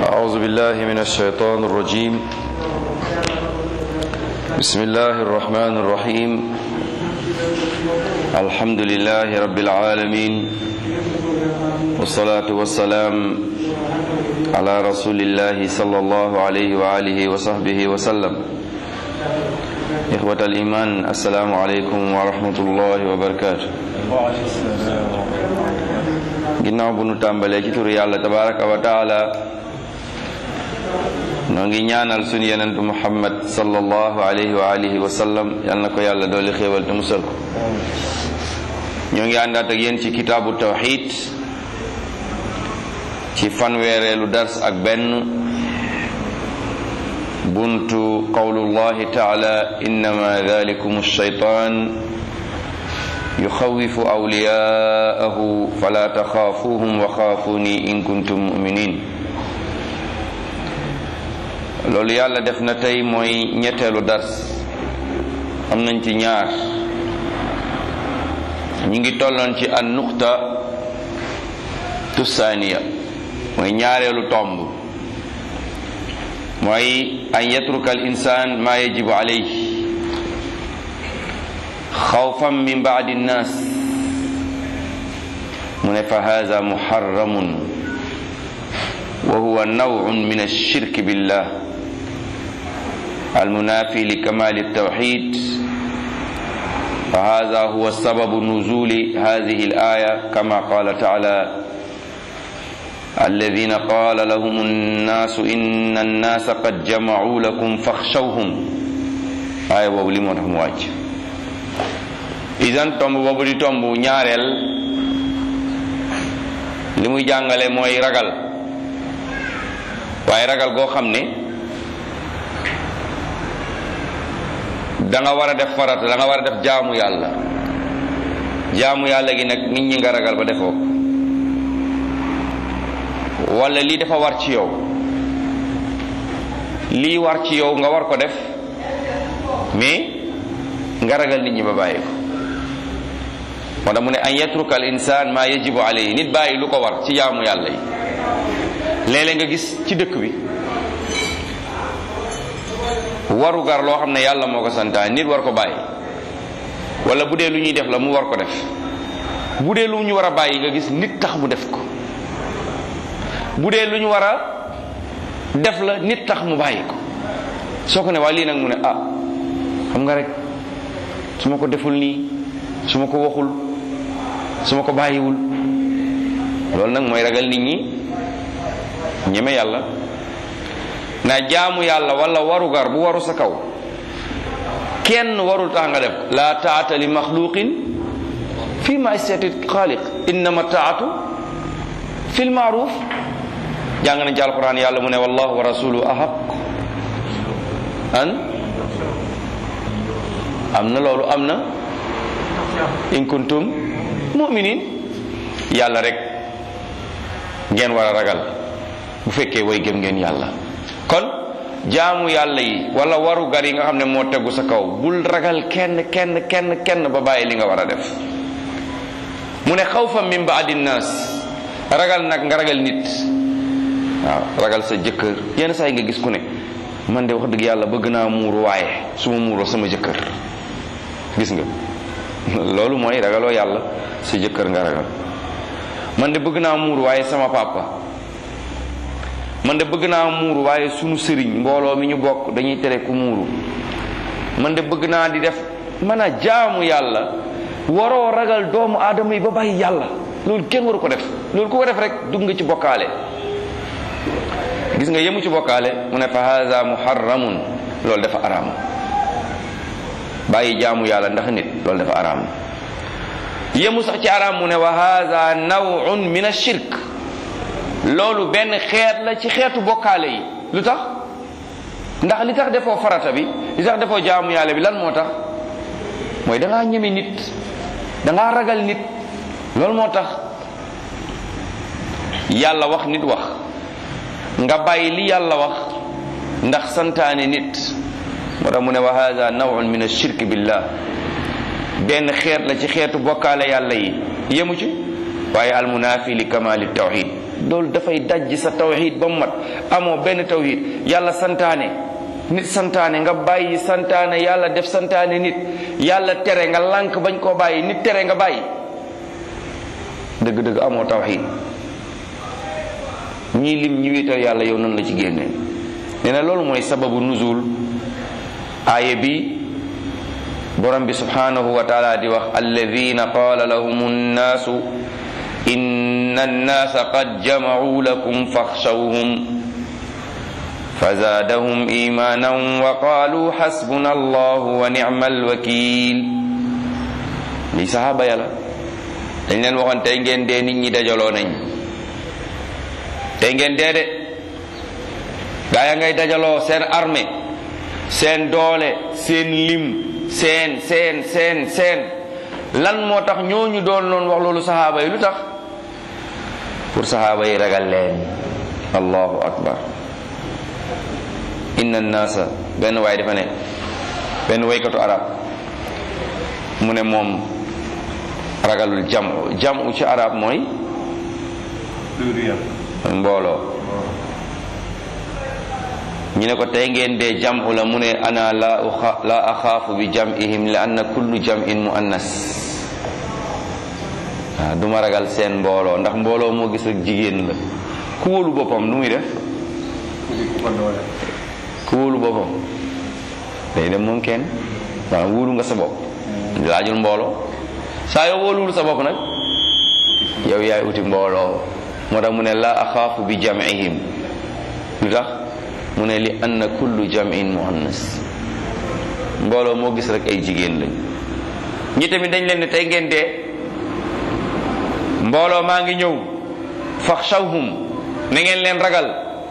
أعوذ بالله من الشيطان الرجيم بسم الله الرحمن الرحيم الحمد لله رب العالمين والصلاة والسلام على رسول الله صلى الله عليه وآله وصحبه وسلم إخوة الإيمان السلام عليكم ورحمة الله وبركاته ginnaaw bu nu tàmbalee ci turu yàlla tabaraka wa taala noo ngi ñaanal sunu yenentu muhammad sallallahu alayhi wa alihi wa sallam yal na ko yàlla dooli xéewal te musal ko ñoo ngi àndaat ak yéen ci kitaabu tawxid ci fanweereelu dars ak benn buntu qawlullahi taala innama dalikum alshaytan yuxawifu awliyaahu fala taxaafuuhum wa xaafuni in kuntum muminin loolu yàlla def na tey mooy ñetteelu dars am nañ ci ñaar ñu ngi tolloon ci an nuqta tusaaniya mooy ñaareelu tomb mooy an yatruka al insaan maa yajibu alayhi xawfan min baadi nnaas mu ne fa haza muharramun wa huwa nawun min alshirk billah almunafi likamali altawxid fa haza huwa sababu nuzuli hadihi alaya kama qala taala الذين قال لهم الناس إن الناس قد جمعوا لكم فاخشوهم آية boobu li moo tax mu wàcc isan tomb boobu di tomb ñaareel li muy jàngale mooy ragal waaye ragal goo xam ne danga war a def farata danga war a def jaamu yàlla jaamu yàlla gi nag nit ñi nga ragal ba defoo wala lii dafa war ci yow lii war ci yow nga war ko def mais nga ragal nit ñi ba bàyyi ko moo tax mu ne an yatruka al insaan maa yajibu alayhi nit bàyyi lu ko war ci jaamu yàlla yi léeg-léeg nga gis ci dëkk bi waru gar loo xam ne yàlla moo ko santaan nit war ko bàyyi wala bu dee lu ñuy def la mu war ko def bu dee lu ñu war a bàyyi nga gis nit tax mu def ko bu dee lu ñu war a def la nit tax mu bàyyi ko soo ko ne waa lii nag mu ne ah xam nga rek su ma ko deful nii su ma ko waxul su ma ko bàyyiwul loolu nag mooy ragal nit ñi ñeme yàlla na jaamu yàlla wala warugar bu waru sa kaw kenn warul tax nga def la taata li maxluqin fi ma istati xaaliq innama taatu fi lmaaruf jàng nañ ci alquran yàlla mu ne wallahu wa rasuluhu ahaq an am na loolu am na in kuntum muminin yàlla rek ngeen war a ragal bu fekkee way gëm ngeen yàlla kon jaamu yàlla yi wala waru gar yi nga xam ne moo tegu sa kaw bul ragal kenn kenn kenn kenn ba bàyyi li nga war a def mu ne xawfa min baadi nnaas ragal nag nga ragal nit waaw ragal sa jëkkër yenn saa yi nga gis ku ne man de wax dëgg yàlla bëgg naa muuru waaye su ma muuroo sama jëkkër gis nga loolu mooy ragaloo yàlla sa jëkkër nga ragal man de bëgg naa muuru waaye sama papa man de bëgg naa muuru waaye sunu sëriñ mbooloo mi ñu bokk dañuy tere ku muuru man de bëgg naa di def mën a jaamu yàlla waroo ragal doomu aadama yi ba bàyyi yàlla loolu kenn waru ko def loolu ku ko def rek dugg nga ci bokkaale gis nga yemu ci bokkaale mu ne fa haza muharramun loolu dafa araam bàyyi jaamu yàlla ndax nit loolu dafa araam yemu sax ci araam mu ne wa haza nawun min ashirk loolu benn xeet la ci xeetu bokkaale yi lu tax ndax li tax defoo farata bi li tax defoo jaamu yàlla bi lan moo tax mooy dangaa ñeme nit dangaa ragal nit loolu moo tax yàlla wax nit wax nga bàyyi li yàlla wax ndax santaane nit moo tax mu ne wa hada nawun min ashirk billah benn xeet la ci xeetu bokkaale yàlla yi yemu ci waaye almunaafi li kamali tawxid loolu dafay dajj sa tawhid ba mu mat amoo benn tawhid yàlla santaane nit santaane nga bàyyi santaane yàlla def santaane nit yàlla tere nga lànk bañ koo bàyyi nit tere nga bàyyi dëgg-dëgg amoo tawhid ñii lim ñi wéetal yàlla yow nan la ci génne nee na loolu mooy sababu nuzul aaya bi borom bi subhanahu wa taala di wax alladina qaala lahum nnaasu inna annaasa qad jamacuu lakum faxshawhum فزادهم إيمانا وقالوا حسبنا الله ونعم الوكيل li saxaaba yàlla dañ leen waxoon tey ngeen dee nit ñi dajaloo nañ tey ngeen dee de gaa ya ngay dajaloo seen armée seen doole seen lim seen seen seen seen lan moo tax ñooñu doon loon wax loolu saxaaba yi lu tax pour saxaaba yi ragal leen allahu akbar inna naasa benn waay dafa ne benn waykatu arab mu ne moom ragalul jamu jamu ci arab mooy mbooloo ñu ne ko tey ngeen dee jamu la mu ne ana la la axaafu bi jam'ihim li anna kullu jam'in muannas waaw du ma ragal seen mbooloo ndax mbooloo moo gis rek jigéen la ku wóolu boppam nu muy def ku wóolu boppam day dem moom kenn waaw wóolu nga sa bopp laajul mbooloo saa yoo wóoluwul sa bopp nag yow yaay uti mbooloo moo tax mu ne la axaafu bi jam'ihim lu tax mu ne li anna kullu jam'in muannas mbooloo moo gis rek ay jigéen lañ ñi tamit dañ leen ne tey ngeen dee mbooloo maa ngi ñëw faxshawhum na ngeen leen ragal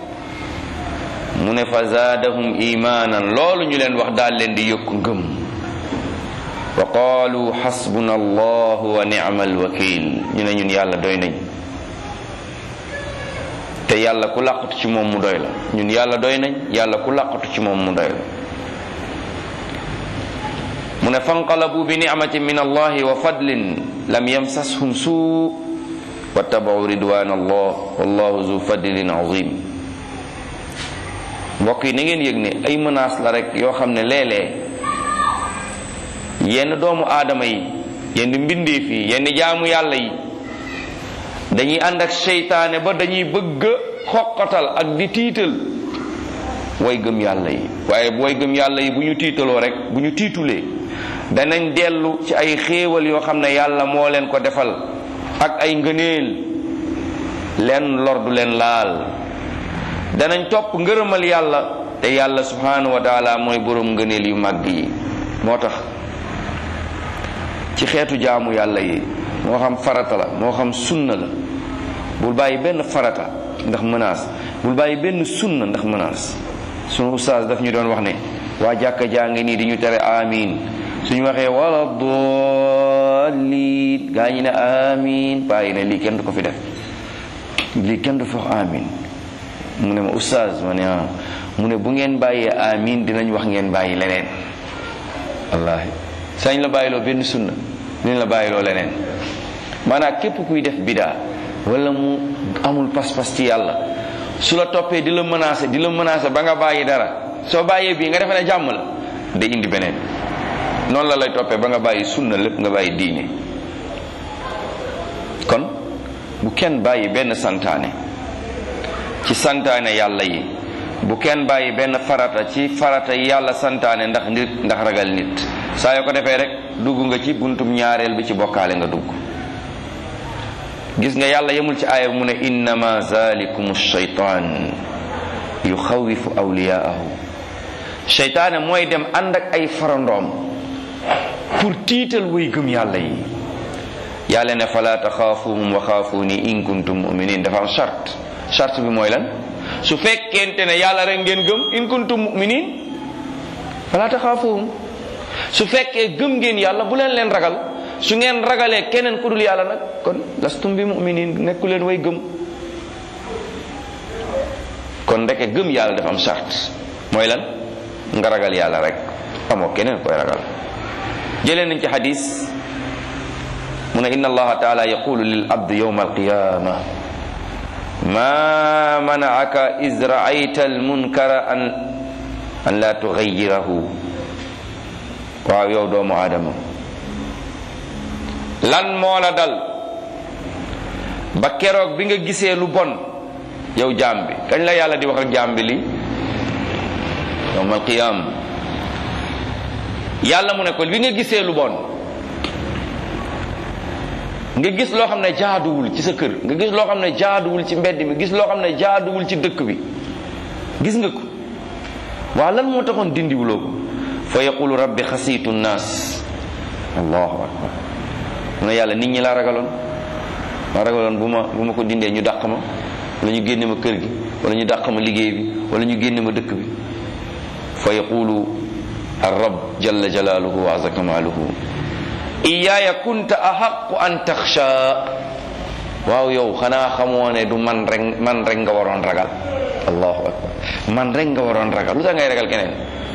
mu ne fa zaadahum imaanan loolu ñu leen wax daal leen di yokku ngëm wa qaalu xasbuna allahu wa nicma alwakil ñu ne ñun yàlla doy nañ te yàlla ku làqatu ci moom mu doy la ñun yàlla doy nañ yàlla ku làqatu ci moom mu doy la mu ne fanqalabu bi nicmatin min allahi wa fadlin lam yamsashum suu wattabau ridwan allah wallahu zu fadlin azim mbokk yi na ngeen yëg ne ay menaces la rek yoo xam ne léeg-léeg yenn doomu aadama yi yenn mbindeef yi yenn jaamu yàlla yi dañuy ànd ak seytaane ba dañuy bëgg a xoqatal ak di tiital way gëm yàlla yi waaye way gëm yàlla yi bu ñu tiitaloo rek bu ñu tiitulee danañ dellu ci ay xéewal yoo xam ne yàlla moo leen ko defal ak ay ngëneel leen lor du leen laal danañ topp ngërëmal yàlla te yàlla subhanahu wa taala mooy boroom ngëneel yu màgg yi moo tax ci xeetu jaamu yàlla yi moo xam farata la moo xam sunna la bul bàyyi benn farata ndax menace bul bàyyi benn sunna ndax menace sunu ustaas daf ñu doon wax ne waa jàkka jaa ngi nii di ñu tere amin suñu waxee wala dolliin gaa ñi ne amin bàyyi ne lii kenn du ko fi def lii kenn du fi wax amin mu ne ma ustaas ma ne ah mu ne bu ngeen bàyyee amin dinañ wax ngeen bàyyi leneen wallahi sañ la bàyyiloo benn sunna dinañ la bàyyiloo leneen maanaam képp kuy def bidaa wala mu amul pas-pas ci yàlla su la toppee di la menacé di la menacé ba nga bàyyi dara soo bàyyee bii nga defe ne jàmm la day indi beneen noonu la lay toppee ba nga bàyyi sunna lépp nga bàyyi diine kon bu kenn bàyyi benn santaane ci santaane yàlla yi bu kenn bàyyi benn farata ci farata yi yàlla santaane ndax nit ndax ragal nit saa yoo ko defee rek dugg nga ci buntum ñaareel bi ci bokkaale nga dugg gis nga yàlla yemul ci aaya mu ne innama zalikum shaytan yuxawifu awliyaahu sheytaane mooy dem ànd ak ay farandoom pour tiital way gëm yàlla yi yàlla ne fala taxaafuhum wa xaafuuni in kuntum muminin dafa am charte charte bi mooy lan su fekkente ne yàlla rek ngeen gëm in kuntum muminin fala taxaafuhum su fekkee gëm ngeen yàlla bu leen leen ragal su ngeen ragalee keneen ku dul yàlla nag kon lastum bi muminin nekku leen way gëm kon ndeke gëm yàlla dafa am charte mooy lan nga ragal yàlla rek amoo keneen koy ragal jëlee nañ ci xadis mu ne inna allaha taala yaqulu lil abdi yawma alqiyama ma manaaka is raayta almunkara an an la tugayyirahu waaw yow doomu aadama lan moo la dal ba keroog bi nga gisee lu bon yow jaam bi kañ la yàlla di wax ak jaam bi li yawmal qiyaam yàlla mu ne ko bi nga gisee lu bon nga gis loo xam ne jaaduwul ci sa kër nga gis loo xam ne jaaduwul ci mbedd mi gis loo xam ne jaaduwul ci dëkk bi gis nga ko waaw lan moo taxoon dindiwuloo ko fa yaqulu rabbi xasiitu nnaas allahu akbar mu ne yàlla nit ñi laa ragaloon ma ragaloon bu ma bu ma ko dindee ñu dàq ma wala ñu génne ma kër gi wala ñu dàq ma liggéey bi wala ñu génne ma dëkk bi fa yaqulu arrab jalla jalaaluhu wa azza kamaaluhu iyaaya kunta ahaqu an taxsha waaw yow xanaa xamoo ne du man rek man rek nga waroon ragal allahu akbar man rek nga waroon ragal lu tax ngay ragal keneen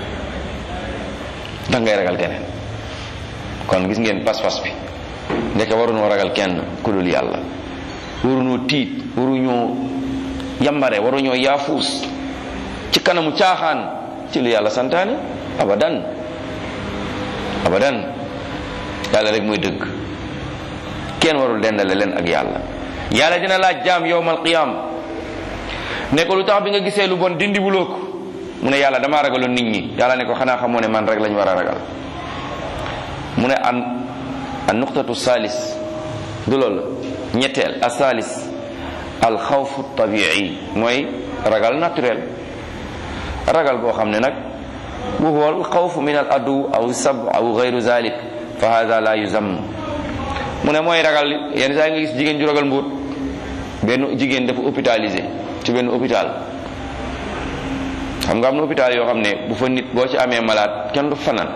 tax ngay ragal keneen kon gis ngeen pas-pas bi ndeke waruñoo ragal kenn ku dul yàlla waruñoo tiit waruñoo yambare waruñoo yaafuus ci kanamu caaxaan ci lu yàlla santaane abadan abadan yàlla rek mooy dëgg kenn warul dendale leen ak yàlla yàlla dina laaj jaam yowmal qiyam ne ko lu tax bi nga gisee lu bon dindi wuloo ko mu ne yàlla damaa ragaloon nit ñi yàlla ne ko xanaa xamoo ne man rek lañ war a ragal mu ne an an nuqtatu salis du loolu ñetteel a salis al xawfu tabii mooy ragal naturel ragal boo xam ne nag wa huwa al xawfu min al adu aw sab aw gayru zalik fa hada la yuzam mu ne mooy ragal yenn saa nga gis jigéen ju ragal mbóot benn jigéen dafa hôpitalisé ci benn hôpital xam nga am na hôpital yoo xam ne bu fa nit boo ci amee malade kenn du fanaan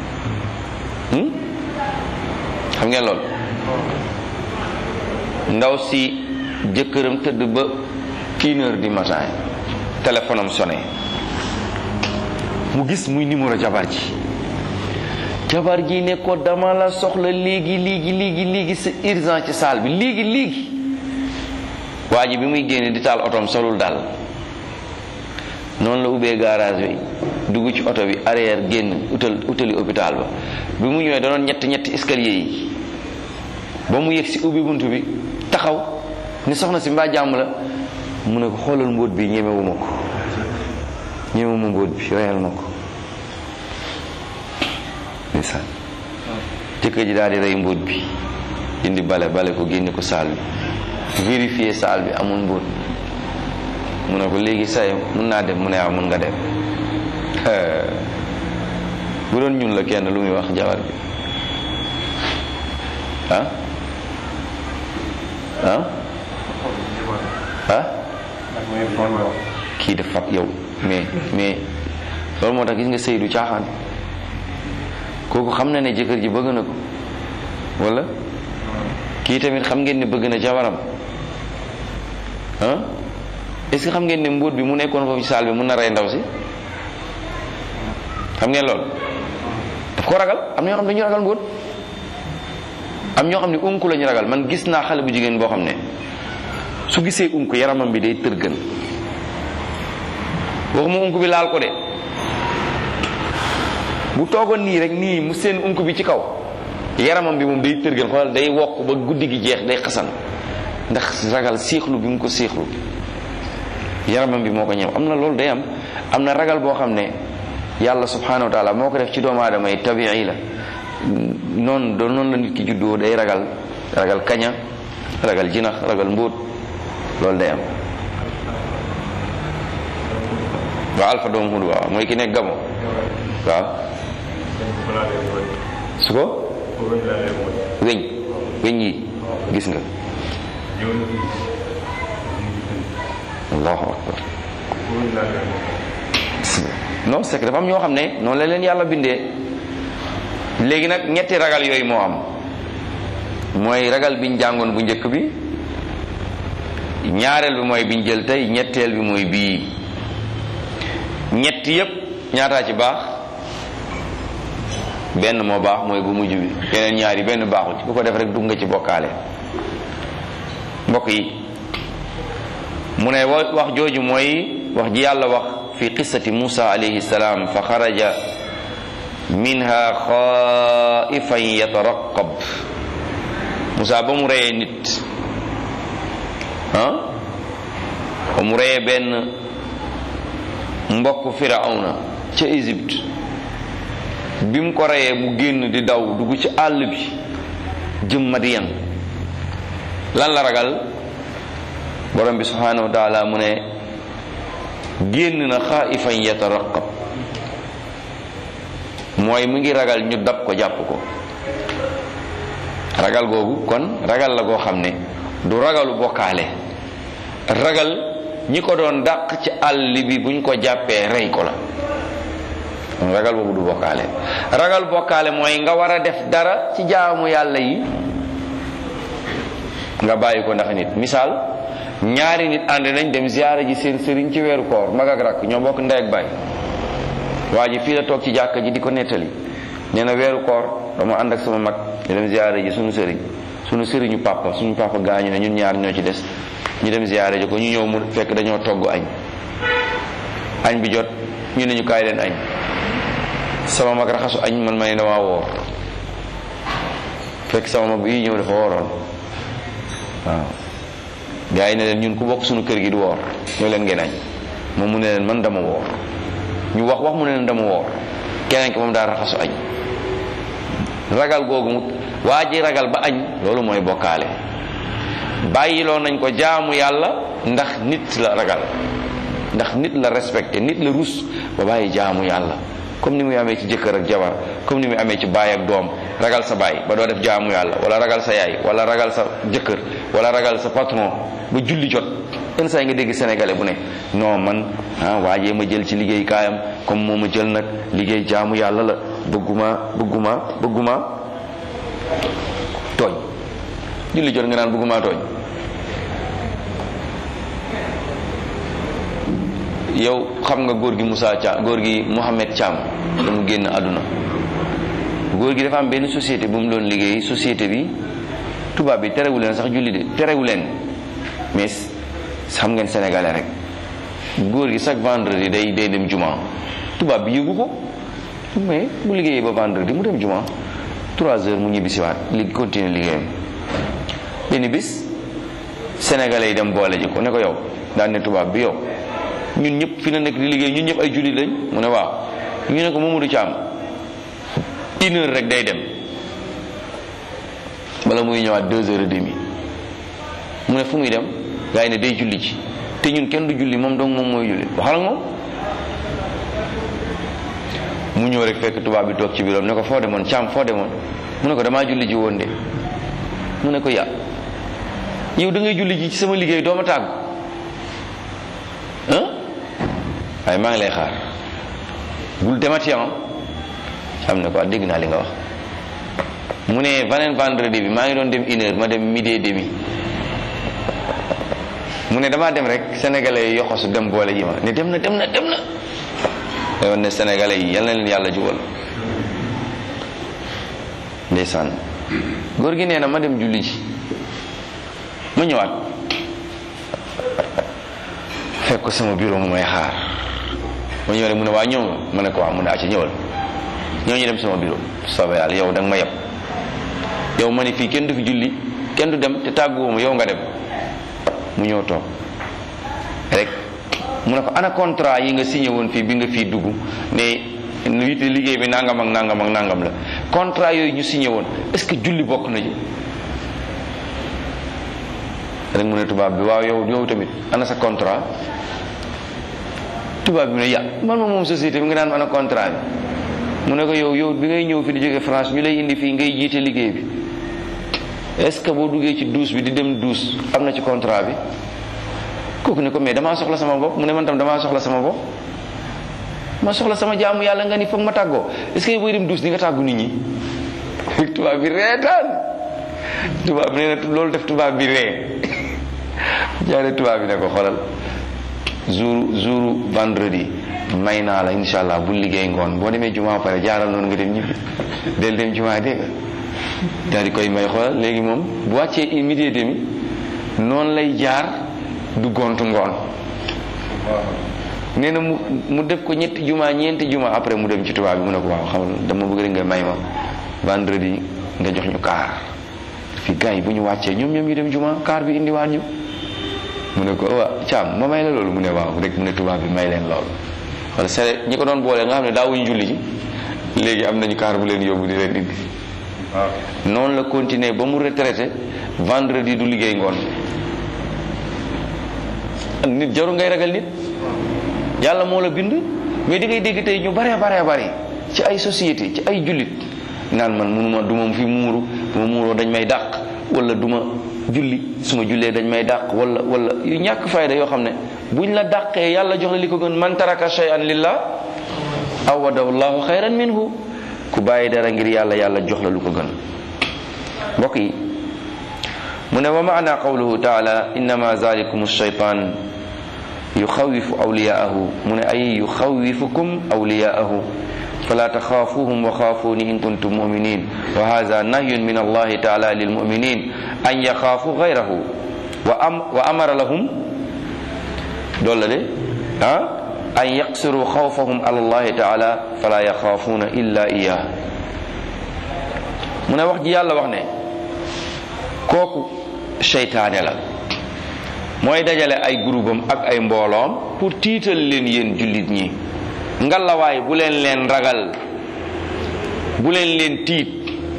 xam ngeen lool ndaw si jëkkëram tëdd ba une heure du matin téléphone am sonné mu gis muy numéro jabar ji jabar ji ne ko dama la soxla léegi léegi léegi léegi c'est urgent ci salle bi léegi léegi waa ji bi muy génne di taal otoom solul daal noonu la ubbee garage bi dugg ci oto bi arrière génn utal utali hôpital ba bi mu ñëwee danoon ñetti ñetti escalier yi ba mu yegg si ubbi bunt bi taxaw ni soxna si mbaa jàmm la mu ne ko xoolal mbóot bi ñemewuma ko ñemewuma mbóot bi reyal ma ko ndeysaan jëkkër ji daal di rey mbóot bi indi bale bale ko génne ko saal bi vérifier saal bi amul mbóot mu ne ko léegi say mun naa dem mu ne waaw mun nga dem bu doon ñun la kenn lu muy wax jabar bi ah ah ah kii dafa yow mais mais loolu moo tax gis nga sëy du caaxaan kooku xam na ne jëkkër ji bëgg na ko wala kii tamit xam ngeen ne bëgg na jabaram ah est-ce que xam ngeen ne mbóot bi mu nekkoon foofu ci saal bi mun na rey ndaw si xam ngeen loolu daf ko ragal am na ñoo xam ne dañu ragal mbóot am ñoo xam ne unku la ñu ragal man gis naa xale bu jigéen boo xam ne su gisee unku yaramam bi day tërgën waxuma unku bi laal ko de bu toogoon nii rek nii mu seen unku bi ci kaw yaramam bi moom day tërgën xoolal day wokk ba guddi gi jeex day xasan ndax ragal siixlu bi mu ko siixlu yaramam bi moo ko ñëw am na loolu day am am na ragal boo xam ne yàlla subhanahu wa taala moo ko def ci doomu aadama yi tabii la noonu doon noonu la nit ki juddoo day ragal ragal kaña ragal jinax ragal mbóot loolu day am waaw alpha doomu hud waaw mooy ki nekk gamo waaw su ko weñ weñ yi gis nga allahu akbar non c'est que dafa am ñoo xam ne noonu la leen yàlla bindee léegi nag ñetti ragal yooyu moo am mooy ragal biñ jàngoon bu njëkk bi ñaareel bi mooy biñ jël tey ñetteel bi mooy bii ñett yépp ñaataa ci baax benn moo baax mooy bu mujj bi yeneen ñaari benn baaxu ci ku ko def rek dugg nga ci bokkaale mbokk yi mu ne wax jooju mooy wax ji yàlla wax fi qissati Musa alayhi salaam fa xaraja minha xaifan yataraqab Musa ba mu reyee nit ah ba mu reyee benn mbokk firawna ca Égypte bi mu ko reyee mu génn di daw dugg ci àll bi jëm Madiyan lan la ragal borom bi subhanahu wa taala mu ne génn na xaifan yataraqab mooy mu ngi ragal ñu dab ko jàpp ko ragal googu kon ragal la goo xam ne du ragalu bokkaale ragal ñi ko doon dàq ci àll bi buñ ko jàppee rey ko la ragal boobu du bokkaale ragal bokkaale mooy nga war a def dara ci jaamu yàlla yi nga bàyyi ko ndax nit misaal ñaari nit ànd nañ dem ziyaara ji seen sëriñ ci weeru koor mag ak rakk ñoo bokk ndey ak baay waa ji fii la toog ci jàkka ji di ko nettali nee na weeru koor dama ànd ak sama mag ñu dem ziyaara ji suñu sëriñ suñu sëriñu papa suñu papa gaañu ne ñun ñaar ñoo ci des ñu dem ziyaara ji ko ñu ñëw mu fekk dañoo togg añ añ bi jot ñu ne ñu kaay leen añ sama mag raxasu añ man ma ne damaa woor fekk sama mag bi ñëw dafa wooroon waaw gaa yi ne leen ñun ku bokk suñu kër gi du woor ñoo leen ngeen añ moom mu ne leen man dama woor ñu wax wax mu ne leen dama woor keneen ki moom daa raxasu añ ragal googu mu waa ji ragal ba añ loolu mooy bokkaale bàyyiloo nañ ko jaamu yàlla ndax nit la ragal ndax nit la respecté nit la rus ba bàyyi jaamu yàlla comme ni muy amee ci jëkkër ak jabar comme ni muy amee ci baay ak doom ragal sa baay ba doo def jaamu yàlla wala ragal sa yaay wala ragal sa jëkkër wala ragal sa patron ba julli jot yenn saa yi nga dégg sénégalais bu ne non man ah waajee ma jël ci liggéey kaayam comme moo ma jël nag liggéey jaamu yàlla la bëgguma bëgguma bëgguma tooñ julli jot nga naan bëgguma tooñ yow xam nga góor gi Moussa Thiam góor gi Mouhamed Thiam da mu génn àdduna góor gi dafa am benn société bu mu doon liggéey société bi tubaab bi terewu leen sax julli de terewu leen mais xam ngeen sénégalais rek góor gi chaque vendredi day day dem juma tubaab bi yëgu ko mais bu liggéeyee ba vendredi mu dem juma trois heures mu ñibbi siwaat li continuer liggéeyam benn bis sénégalais yi dem boole ji ko ne ko yow daan ne tubaab bi yow ñun ñëpp fi na nekk di liggéey ñun ñëpp ay jullit lañ mu ne waaw ñu ne ko Mamadou Thiam une heure rek day dem bala muy ñëwaat deux heures et demie mu ne fu muy dem gaa yi ne day julli ci te ñun kenn du julli moom donc moom mooy julli waxal ak moom mu ñëw rek fekk tubaab bi toog ci biiram ne ko foo demoon Thiam foo demoon mu ne ko damaa julli ji woon de mu ne ko ya yow da ngay julli ji ci sama liggéey doo ma tàggu waaye maa ngi lay xaar bul demati am am na ko dégg naa li nga wax mu ne beneen vendredi bi maa ngi doon dem une heure ma dem midi et demi mu ne damaa dem rek sénégalais yi yoxosu dem boole ji ma ne dem na dem na dem na day woon ne sénégalais yi yal na leen yàlla jubal ndeysaan góor gi nee na ma dem julli ji ma ñëwaat fekk ko sama bureau mu may xaar ma ñëw rek mu ne waa ñëw nga ma ne ko waa mu ne acca ñëwal ñoo ñu dem sama bureau soobee yàlla yow da nga ma yeb yow ma ne fii kenn du fi julli kenn du dem te tàgguwoo ma yow nga dem mu ñëw toog rek mu ne ko ana contrat yi nga signé woon fii bi nga fii dugg ne wiite liggéey bi nangam ak nangam ak nangam la contrat yooyu ñu signé woon est-ce que julli bokk na ci rek mu ne tubaab bi waaw yow yow tamit ana sa contrat tubaab bi ne ya man ma moom société bi nga naan ana contrat bi mu ne ko yow yow bi ngay ñëw fi di jóge France ñu lay indi fii ngay jiite liggéey bi est-ce que boo duggee ci douche bi di dem douche am na ci contrat bi kooku ne ko mais damaa soxla sama bopp mu ne man tam damaa soxla sama bopp ma soxla sama jaamu yàlla nga ni foog ma tàggoo est-ce que booy dem douche di nga tàggu nit ñi tubaab bi reetaan tubaab bi nee na loolu def tubaab bi ree jaare tubaab bi ne ko xoolal jour jour vendredi may naa la insha allah bu liggéey ngoon boo demee jumaa pare jaaral noonu nga dem ñibbi del dem jumaa dégg nga daal di koy may xoolal léegi moom bu wàccee midi et demi noonu lay jaar du gontu ngoon nee na mu mu def ko ñetti juma ñeenti juma après mu dem ci tubaab bi mu ne ko waaw xam dama bëgg rek nga may ma vendredi nga jox ñu kaar fi gars yi bu ñu wàccee ñoom ñoom ñu dem juma kaar bi indiwaat ñu mu ne ko waa caam ma may la loolu mu ne waaw rek mu ne tubaab bi may leen loolu wala sere ñi ko doon boole nga xam ne daawuñu julli ji léegi am nañu kaar bu leen yóbbu di leen indi noonu la continuer ba mu retraité vendredi du liggéey ngoon nit jaru ngay ragal nit yàlla moo la bind mais di ngay dégg tey ñu baree baree bari ci ay société ci ay jullit naan man munuma du ma fi muuru du ma muuroo dañ may dàq wala du ma julli su ma jullee dañ may dàq wala wala yu ñàkk fayda yoo xam ne buñ la dàqee yàlla jox la li ko gën man taraka shay'an lillah awadahu llahu xayran minhu ku bàyyi dara ngir yàlla yàlla jox la lu ko gën mbokk yi mu ne wa maana qawluhu taala innama zalikum shaytan yuxawifu awliyaahu mu ne ay yuxawifukum awliyaahu fala taxaafuhum wa xaafuni in kuntum muminin wa hada nahyun min allahi taala lilmuminin an yaxaafu gayrahu wa am wa amara lahum doolu la de ah an yaqsiru xawfahum ala allahi taala fala yaxaafuuna illa iyah mu ne wax ji yàlla wax ne kooku seytaane la mooy dajale ay groupam ak ay mbooloom pour tiital leen yéen jullit ñi ngalawaay bu leen leen ragal bu leen leen tiit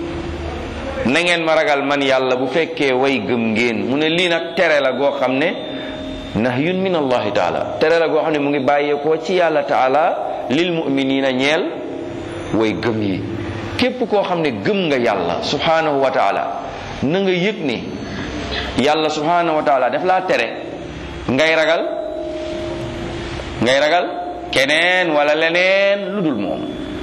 na ngeen ma ragal man yàlla bu fekkee way gëm ngeen mu ne lii nag tere la goo xam ne nahyun min allahi taala tere la goo xam ne mu ngi bàyyeekoo ci yàlla taala lil muminina ñeel way gëm yi képp koo xam ne gëm nga yàlla subhanahu wa taala na nga yëg ni yàlla subhanahu wa taala daf laa tere ngay ragal ngay ragal keneen wala leneen lu dul moom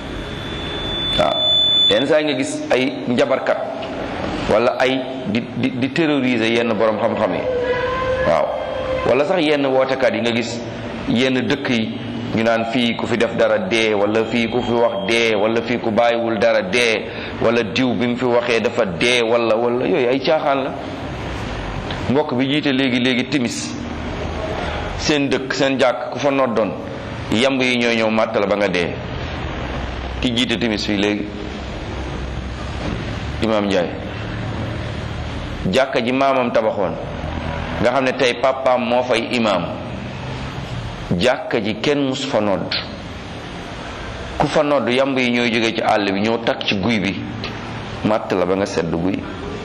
waaw yenn saa yi nga gis ay njabarkat wala ay di di di terroriser yenn borom xam-xam yi waaw wala sax yenn wootekat yi nga gis yenn dëkk yi ñu naan fii ku fi def dara dee wala fii ku fi wax dee wala fii ku bàyyiwul dara dee wala diw bi mu fi waxee dafa dee wala wala yooyu ay caaxaan la mbokk bi jiite léegi léegi timis seen dëkk seen jàkk ku fa noddoon yamb yi ñoo ñëw màtt la ba nga dee ki jiite timis fii léegi imaam Njaay jàkka ji maamam tabaxoon nga xam ne tey papaam moo fay imaam jàkka ji kenn mus fa nodd ku fa nodd yamb yi ñooy jóge ci àll bi ñëw takk ci guy bi màtt la ba nga sedd guy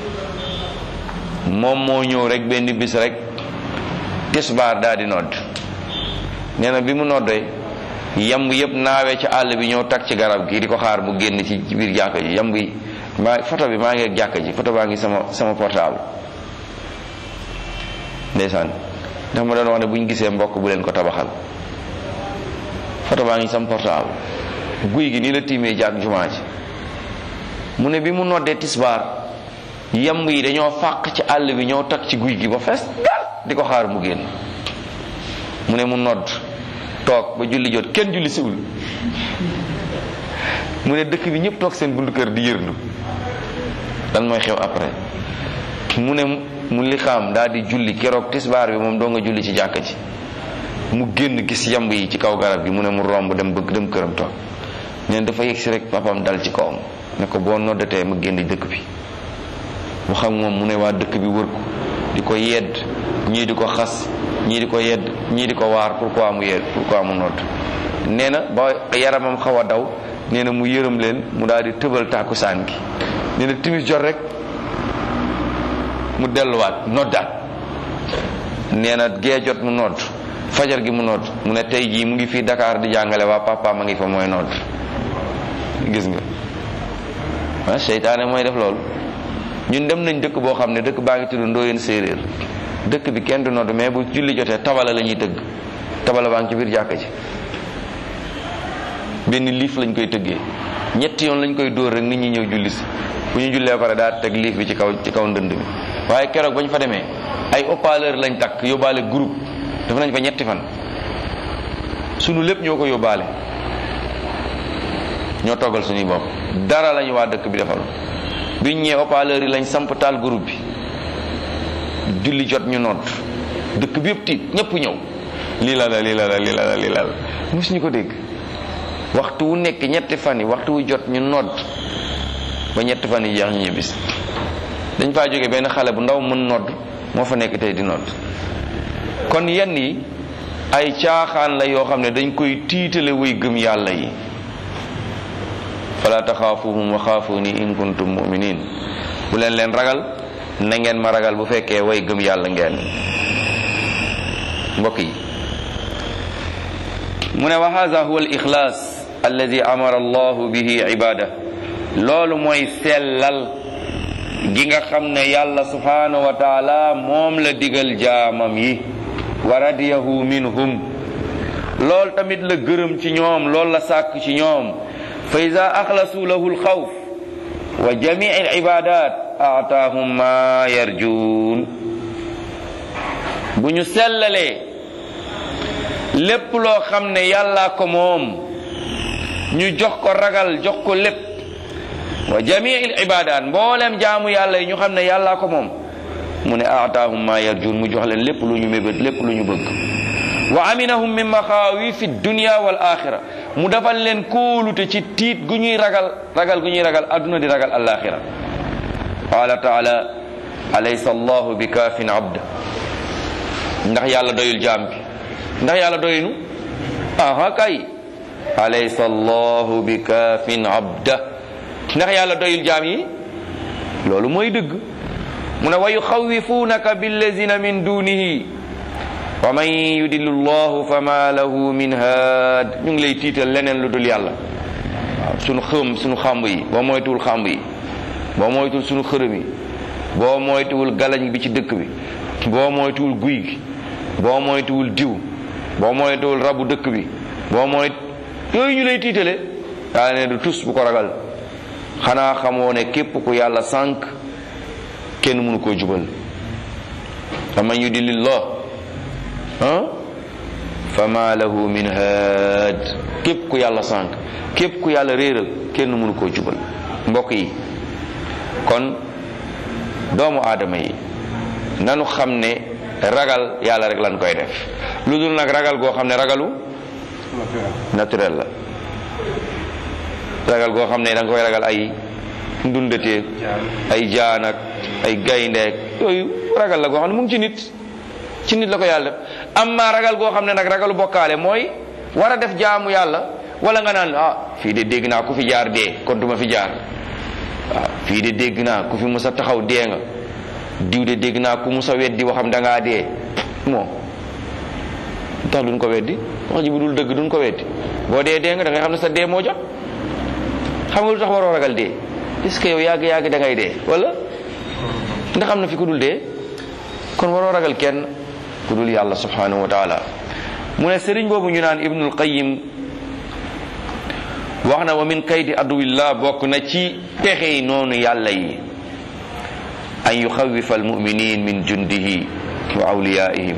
moom moo ñëw rek benn bis rek tisbaar daal di nodd nee na bi mu noddee yamb yëpp naawee ci àll bi ñëw takk ci garab gi di ko xaar mu génn ci biir jàkka ji yamb yi maa photo bi maa ngi ak jàkka ji photo baa ngi sama sama portable ndeysaan ndax ma doon wax ne bu ñu gisee mbokk bu leen ko tabaxal photo baa ngi sama portable guy gi nii la tiimee jàkk jumaa ji mu ne bi mu noddee tisbaar yamb yi dañoo fàq ci àll bi ñëw takk ci guy gi ba fees dal di ko xaar mu génn mu ne mu nodd toog ba julli jot kenn julli siwul mu ne dëkk bi ñëpp toog seen buntu kër di yërndu lan mooy xew après mu ne mu li xam daal di julli keroog tisbaar bi moom doo nga julli ci jàkka ji mu génn gis yamb yi ci kaw garab gi mu ne mu romb dem bëgg dem këram toog neen dafa yegg si rek papam dal ci kawam ne ko boo noddatee ma génn dëkk bi mu xam moom mu ne waa dëkk bi wër ko di ko yedd ñii di ko xas ñii di ko yedd ñii di ko waar pourquoi mu yedd pourquoi mu nodd nee na ba yaramam xaw a daw nee na mu yërëm leen mu daal di tëbal tàkkusaan gi nee na timis jot rek mu delluwaat noddaat nee na gee jot mu nodd fajar gi mu nodd mu ne tey jii mu ngi fii Dakar di jàngale waa papa ma ngi fa mooy nodd gis nga ah seytaane mooy def loolu ñun dem nañ dëkk boo xam ne dëkk baa ngi tudd Ndoyeen séeréer dëkk bi kenn du nodd mais bu julli jotee tabala la ñuy tëgg tabala baa ngi ci biir jàkka ji benn liif lañ koy tëggee ñetti yoon lañ koy dóor rek nit ñi ñëw julli si bu ñu jullee pare daa teg liif bi ci kaw ci kaw ndënd bi waaye keroog ba ñu fa demee ay haut-parleur lañ takk yóbbaale groupe def nañ fa ñetti fan sunu lépp ñoo ko yóbbaale ñoo toggal suñuy bopp dara lañu waa dëkk bi defal biñ ñëwee haut-parleur yi lañ samp taal groupe bi julli jot ñu nodd dëkk bi yëpp tiit ñëpp ñëw lii la la lii la la lii la la lii la la mosuñu ko dégg waxtu wu nekk ñetti fan yi waxtu wu jot ñu nodd ba ñetti fan yi jeex ñu ñibbis dañ faa jóge benn xale bu ndaw mën nodd moo fa nekk tey di nodd kon yenn yi ay caaxaan la yoo xam ne dañ koy tiitale way gëm yàlla yi fala taxaafuhum wa xaafuni in kuntum muminin bu leen leen ragal na ngeen ma ragal bu fekkee way gëm yàlla ngeen mbokk yi mu ne wa hada huwa al ixlaas alladi amara allahu bihi ibada loolu mooy sellal gi nga xam ne yàlla subhanahu wa taala moom la digal jaamam yi wa radiyahu minhum loolu tamit la gërëm ci ñoom loolu la sàkk ci ñoom fa ida axlasu lahu alxawf wa jamii alibadat aataahum ma yarjuun bu ñu sellalee lépp loo xam ne yàllaa ko moom ñu jox ko ragal jox ko lépp wa jamii alibadat mboolem jaamu yàlla yi ñu xam ne yàllaa ko moom mu ne aataahum ma yarjuun mu jox leen lépp lu ñu mébét lépp lu ñu bëgg wa aminahum min maxaawifi dunia wal axira mu defal leen kóolute ci tiit gu ñuy ragal ragal gu ñuy ragal adduna di ragal alaxira qaala taala alaysa allahu bi kaafin abda ndax yàlla doyul jaam bi ndax yàlla doynu aha kay alaysa allahu bi kaafin abda ndax yàlla doyul jaam yi loolu mooy dëgg mu ne wa yuxawifunaka billazina min dunihi wa man yudillu llahu fama lahu min haad ñu ngi lay tiital leneen lu dul yàlla waaw sunu xëm sunu xàmb yi boo moytuwul xàmb yi boo moytuwul sunu xërëm yi boo moytuwul galañ bi ci dëkk bi boo moytuwul guy gi boo moytuwul diw boo moytuwul rabu dëkk bi boo moyt yooyu ñu lay tiitale yàlla ne du tus bu ko ragal xanaa xamoo ne képp ku yàlla sànq kenn mënu koo jubal wa man yudillillah ah fama lahu min haad képp ku yàlla sànq képp ku yàlla réeral kenn mënu koo jubal mbokk yi kon doomu aadama yi nanu xam ne ragal yàlla rek lan koy def lu dul nag ragal goo xam ne ragalu naturel la ragal goo xam ne da nga koy ragal ay ndundateeg ay jaanak ay gayndeek yooyu ragal la goo xam ne mu ngi ci nit ci nit la ko yàlla def amma ragal goo xam ne nag ragalu bokkaale mooy war a def jaamu yàlla wala nga naan ah fii de dégg naa ku fi jaar dee kon duma fi jaar waaw fii de dégg naa ku fi musa taxaw dee nga diw de dégg naa ku musa weddi waxam da ngaa dee moo tax duñ ko weddi wax ji bu dul dëgg duñ ko weddi boo dee dee nga da ngay xam ne sa dee moo jot xam nga lu tax waroo ragal dee est-ce que yow yàgg yàgg da ngay dee wala ndax am na fi ku dul dee kon waroo ragal kenn ku dul yàlla subhanahu wa taala mu ne sëriñ boobu ñu naan ibnul qayim wax na wa min kaydi aduwillah bokk na ci pexey noonu yàlla yi an yuxawifa almuminin min jundihi wa awliyaihim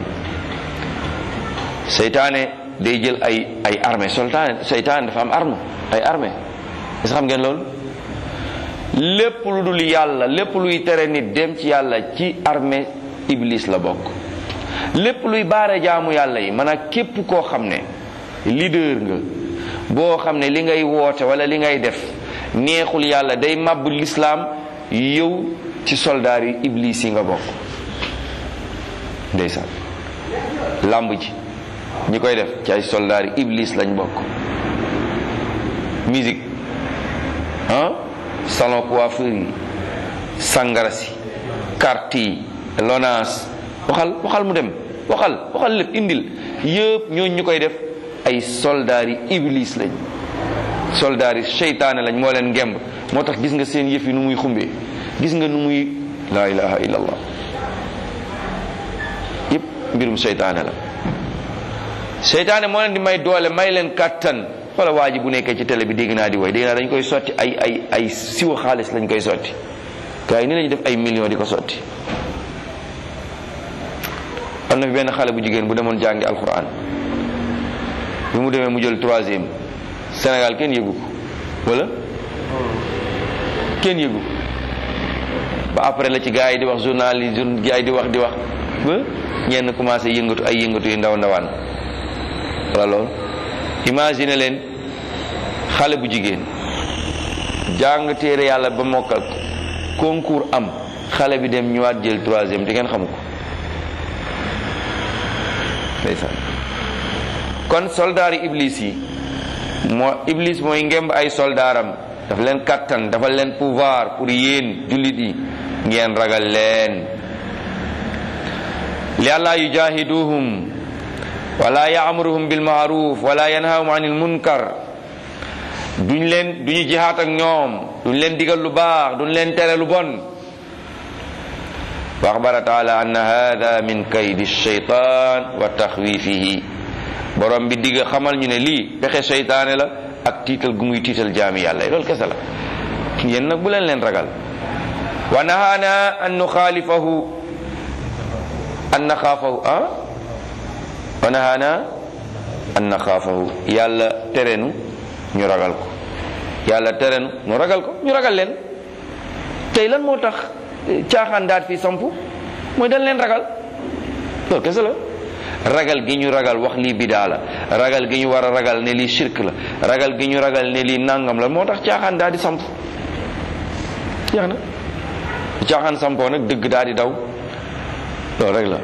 seytaane day jël ay ay armée sultaane seytaane dafa am arme ay armée est xam ngeen loolu lépp lu dul yàlla lépp luy tere nit dem ci yàlla ci armée iblis la bokk lépp luy baare jaamu yàlla yi maanaam képp koo xam ne leader nga boo xam ne li ngay woote wala li ngay def neexul yàlla day màbb lislaam yow ci soldaar yi iblis yi nga bokk ndeysaan làmb ji ñi koy def ci ay soldaar yi iblis lañ bokk musique ah salon coiffure yi sangara si carte yi lonaas waxal waxal mu dem waxal waxal lépp indil yëpp ñooñu ñu koy def ay soldaar yi iblis lañ soldaar yi seytaane lañ moo leen ngemb moo tax gis nga seen yëf yi nu muy xumbee gis nga nu muy laa ilaha illallah yëpp mbirum seytaane la seytaane moo leen di may doole may leen kàttan wala waa ji bu nekkee ci télé bi dégg naa di woy dégg naa dañ koy sotti ay ay ay siwa xaalis lañ koy sotti gars yi ni lañu def ay millions di ko sotti am na fi benn xale bu jigéen bu demoon jàngi alquran bi mu demee mu jël troisième Sénégal kenn yëgu ko wala kenn yëgu ko ba après la ci gars yi di wax journal yi gars yi di wax di wax ba ñenn commencé yëngatu ay yëngatu yu ndaw ndawaan wala loolu imagine leen xale bu jigéen jàng téere yàlla ba mokkal concours am xale bi dem ñëwaat jël troisième te ngeen xamu ko ndeysaan kon soldaari iblis yi moo iblis mooy ngemb ay soldaaram dafa leen kattan dafa leen pouvoir pour yéen jullit yi ngeen ragal leen li alla yujahiduhum wala yaamuruhum bil maaruf wala yanhahum anil munkar duñ leen duñu jihaat ak ñoom duñ leen digal lu baax duñ leen tere lu bon wa axbara taala anna hada min kaydi shaytan wa taxwifihi borom bi digg xamal ñu ne lii pexe seytaane la ak tiital gu muy tiital jaami yàlla loolu kese la yéen nag bu leen leen ragal wa nahaana an nuxaalifahu an naxaafahu ah wa nahaana an naxaafahu yàlla terenu ñu ragal ko yàlla terenu ñu ragal ko ñu ragal leen tey lan moo tax caaxaan daat fii samp mooy dañ leen ragal loolu kese la ragal gi ñu ragal wax lii bidaa la ragal gi ñu war a ragal ne lii shirk la ragal gi ñu ragal ne lii nangam la moo tax caaxaan daal di samp jeex na caaxaan sampoo nag dëgg daal di daw loolu rek la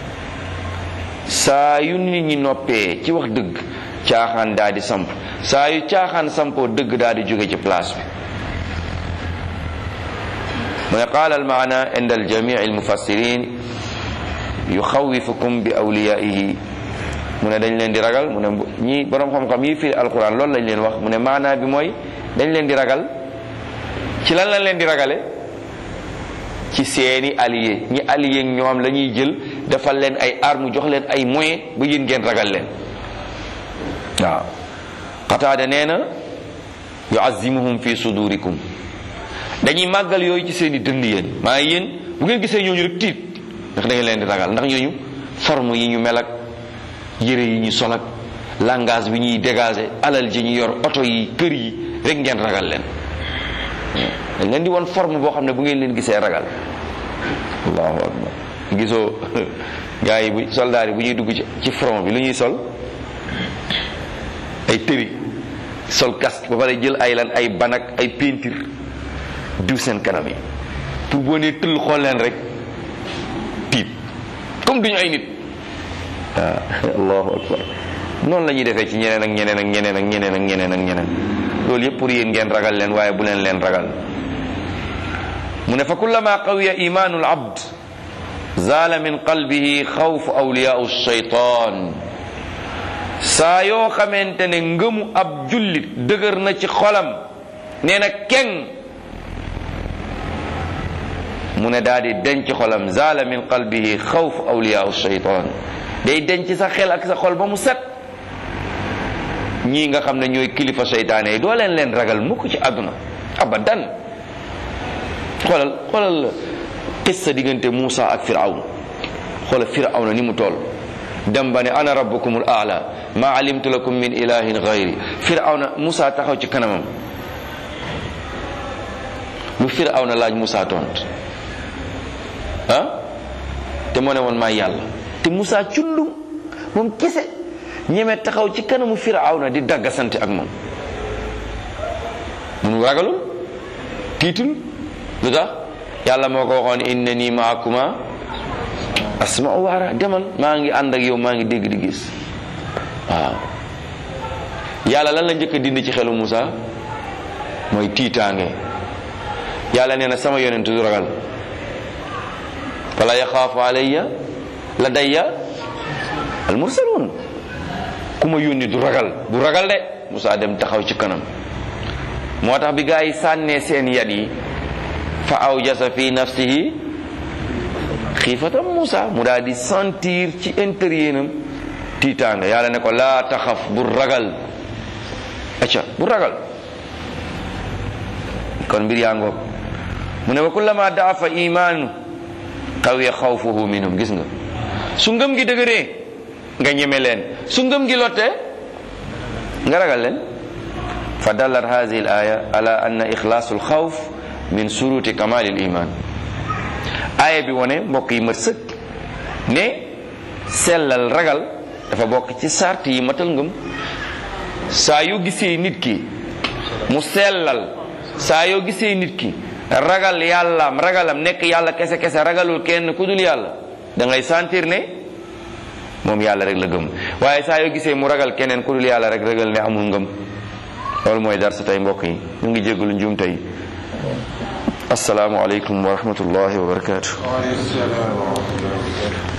saa yu nit ñi noppee ci wax dëgg caaxaan daal di samp saa yu caaxaan sampoo dëgg daal di jóge ci place bi mu ne qaala al maana inda al jamii al mufassirin yuxawifukum bi awliyaihi mu ne dañ leen di ragal mu ne ñi borom xam-xam yi firi alquran loolu lañ leen wax mu ne maanaa bi mooy dañ leen di ragal ci lan lañ leen di ragale ci seeni allié ñi allié ñoom la ñuy jël defal leen ay arme jox leen ay moyens ba yéen ngeen ragal leen waaw qataada nee na yuazimuhum fi sudurikum dañuy màggal yooyu ci seeni dënd yéen maa yéen bu ngeen gisee ñooñu rek tiit ndax da ngeen leen di ragal ndax ñooñu forme yi ñu mel ak yére yi ñu sol ak langage bi ñuy dégager alal ji ñu yor oto yi kër yi rek ngeen ragal leen dañ leen di won forme boo xam ne bu ngeen leen gisee ragal allahu akbar gisoo gars yi bu soldaar yi bu ñuy dugg ci ci front bi lu ñuy sol ay tëri sol casque ba pare jël ay lan ay banak ay peinture diw seen kanam yi pour boo nee tëll xool leen rek tiit comme duñu ay nit waaw allahu akbar noonu la ñuy defee ci ñeneen ak ñeneen ak ñeneen ak ñeneen ak ñeneen ak ñeneen loolu yëpp pour yéen ngeen ragal leen waaye bu leen leen ragal mu ne fa kullama qawiya imanu al abd zaala min qalbihi xawfu awliyaau shaytan saa yoo xamante ne ngëmu ab jullit dëgër na ci xolam nee na keng mu ne daal di denc xolam zaala min qalbihi xawfu awliyaau shaytan day denc sa xel ak sa xol ba mu set ñii nga xam ne ñooy kilifa seytaane yi doo leen leen ragal mukk ci àdduna abadan xoolal xoolal qissa diggante Muusa ak Firawna xoolal Firawna ni mu toll dem ba ne ana rabbukumul aala ma alimtu lakum min ilahin gayri Firawna Muusa taxaw ci kanamam lu Firawna laaj Muusa tont ah te moo ne woon maa yàlla te Muusa cundum moom kese ñeme taxaw ci kanamu Firawna di daggasante ak moom mun ragalul tiitul lu tax yàlla moo ko waxoon innani maakuma asma'u wa ara demal maa ngi ànd ak yow maa ngi dégg di gis waaw yàlla lan la njëkk a dindi ci xelu Musa mooy tiitaange yàlla nee na sama yonent du ragal fala yaxaafu alayya la dayya al mursalun ku ma yónni du ragal du ragal de Musa dem taxaw ci kanam moo tax bi gaa yi sànnee seen yat yi fa awjasa fi nafsihi xiifatam Musa mu daal di sentir ci intérieur am tiitaanga yàlla ne ko laa taxaf bu ragal acca bu ragal kon mbir yaa ngoog mu ne wa kullama daafa imaanu qawiya xawfuhu minhum gis nga su ngëm gi dëgëree nga ñeme leen su ngëm gi lottee nga ragal leen fa dallat hadihi al aya ala anna ixlaasu alxawf min suruti kamal al iman aaya bi wone mbokk yi mat sëkk ne sellal ragal dafa bokk ci sart yi matal ngëm saa yoo gisee nit ki mu sellal saa yoo gisee nit ki ragal yàllaam ragalam nekk yàlla kese kese ragalul kenn ku dul yàlla da ngay sentir ne moom yàlla rek la gëm waaye saa yoo gisee mu ragal keneen ku dul yàlla rek ragal ne amul ngëm loolu mooy dar sa tey mbokk yi ñu ngi jégalu njuum tey asalaamualeykum wa rahmatullahi wa barakatuh waaleykum salaam wa rahmatullahi wa barakatuh